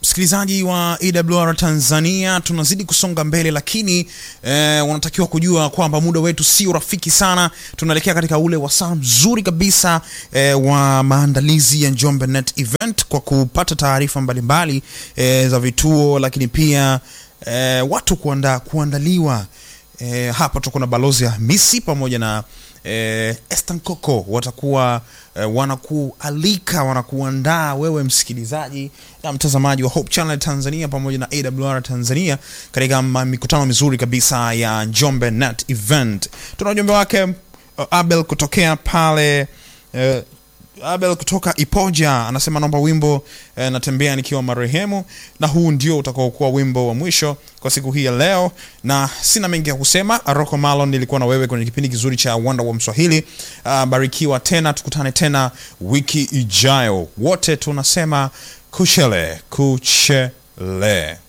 Msikilizaji wa AWR Tanzania, tunazidi kusonga mbele, lakini eh, wanatakiwa kujua kwamba muda wetu sio rafiki sana. Tunaelekea katika ule wasaa mzuri kabisa eh, wa maandalizi ya Njombe Net Event kwa kupata taarifa mbalimbali eh, za vituo, lakini pia eh, watu kuanda, kuandaliwa eh, hapa tuko na balozi ya Hamisi pamoja na eh, Estan Coco watakuwa eh, wanakualika wanakuandaa wewe msikilizaji na mtazamaji wa Hope Channel Tanzania pamoja na AWR Tanzania katika ma- mikutano mizuri kabisa ya Njombe Net Event. Tuna ujumbe wake uh, Abel kutokea pale eh, Abel kutoka Ipoja anasema naomba wimbo eh, natembea nikiwa marehemu, na huu ndio utakaokuwa wimbo wa mwisho kwa siku hii ya leo, na sina mengi ya kusema. Rocco Malon nilikuwa na wewe kwenye kipindi kizuri cha Wanda wa Mswahili. Uh, barikiwa tena, tukutane tena wiki ijayo. Wote tunasema kuchele kuchele.